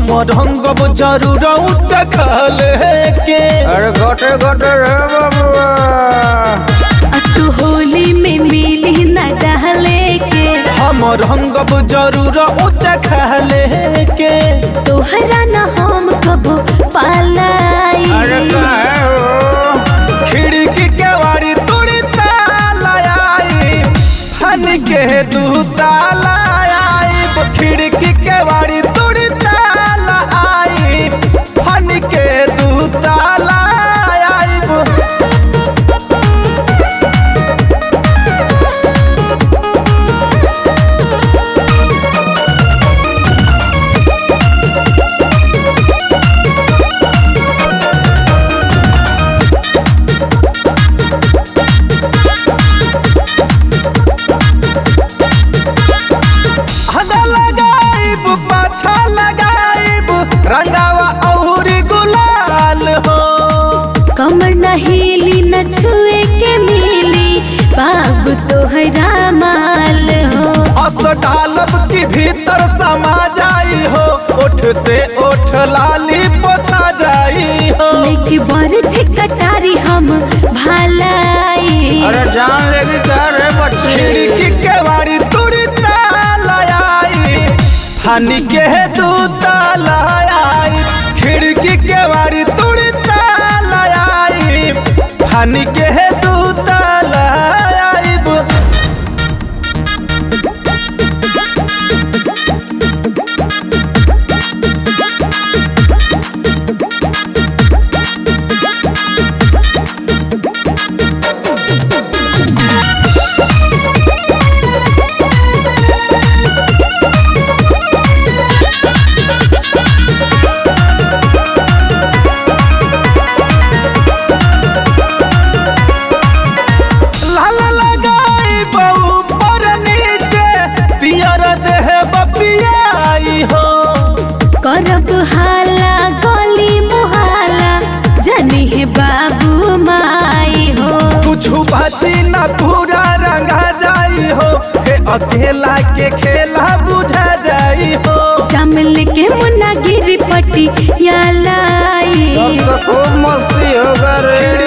रंगब जरूर उच्च खले के अरे गटे गटे रे बाबुआ असु होली में मिली न डहले के हम रंगब जरूर उच्च खले के तोहरा न हम कबो पालाई अरे काहे हो खिड़की के वाड़ी तुड़ी ताला आई फन के दू ताला आई खिड़की के वाड़ी तुड़ी ताला आई फन के दू ताला आई हदा लगाइब पाछा लगाइब रंगावा औरी गुलाल हो कमर न हिली न छुए के मिली बाबू तोहरा माल हो अस डालब की भीतर समा जाई हो ओठ से ओठ लाली पोछा जाई हो लेके बर छिकटारी हम भालाई अरे जान लेगी क्या रे बच्ची खिड़की के वाड़ी तुड़ी ताला आई फानी के दू ताला आई खिड़की के वाड़ी तुड़ी ताला आई फानी के दू ताला आई लाल लगाई बहू पर नीचे पियर देह बपियाई हो करब हाला गली मुहाला जनी है बाबू माई हो कुछ बची न पूरा रंगा जाई हो हे अकेला के खेला बुझा जाई हो चमल के मुन्ना गिरी पट्टी या लाई तब तो खूब मस्ती होगा रे